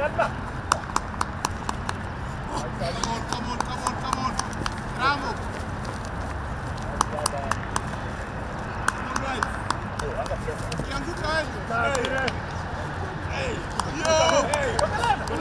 Come on, come on, come on, come on. Bravo. All right. Ukianguka wewe. Hey. Yo.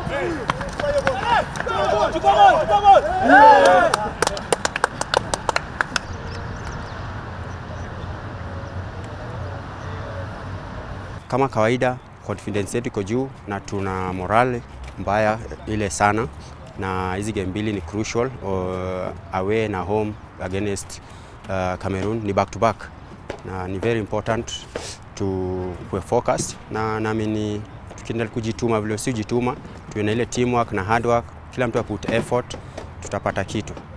Kama kawaida confidence yetu iko juu na tuna morale mbaya ile sana, na hizi game mbili ni crucial uh, away na home against uh, Cameroon ni back to back, na ni very important to kuwe focused, na naamini tukiendelea kujituma vile si jituma, tuwe na ile teamwork na hard work, kila mtu aput effort, tutapata kitu.